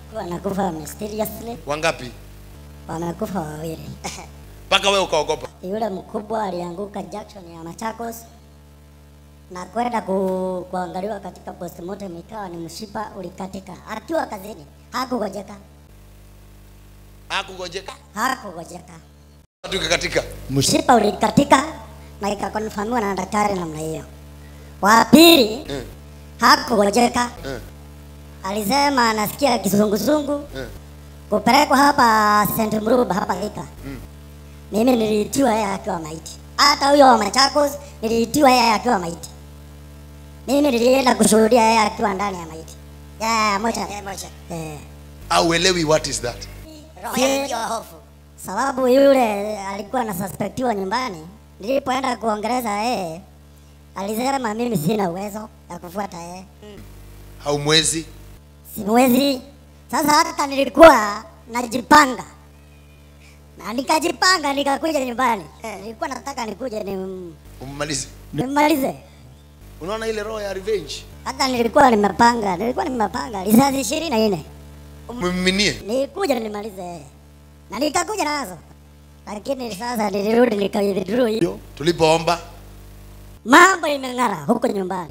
wanakufa mysteriously, Wangapi? wamekufa wawili. Mpaka wewe ukaogopa. Yule mkubwa alianguka junction ya Machakos na kwenda ku, kuangaliwa katika postmortem, ikawa ni mshipa ulikatika. Akiwa kazini hakugojeka, Hakungojeka. hakugojeka, Watu ikakatika. mshipa ulikatika na ikakonfamiwa na daktari namna hiyo. Wa pili Mm. hakugojeka, Mm. alisema anasikia kizunguzungu Mm. kupelekwa hapa St. Mruba hapa Thika. Mimi niliitiwa yeye akiwa maiti. Hata huyo wa Machakos niliitiwa yeye akiwa maiti. Mimi nilienda kushuhudia yeye akiwa ndani ya maiti. Ya moja. Eh. Auelewi what is that? Si- Sababu yule alikuwa anasuspektiwa nyumbani. Nilipoenda kuongeleza yeye alisema mimi sina uwezo ya kufuata yeye. Haumwezi. Siwezi. Sasa hata nilikuwa najipanga na nikajipanga nikakuja nyumbani. Nilikuwa nataka nikuje ni Ummalize. nimalize. Unaona ile roho ya revenge? Hata nilikuwa nimepanga, nilikuwa nimepanga risasi ishirini na nne Mmiminie. nikuja nimalize, na nikakuja nazo, lakini sasa nilirudi nikawithdraw hiyo. Tulipoomba Mambo imeng'ara huko nyumbani.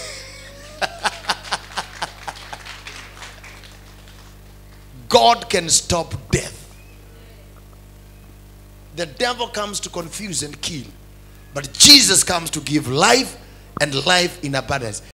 God can stop death. The devil comes to confuse and kill, but Jesus comes to give life and life in abundance.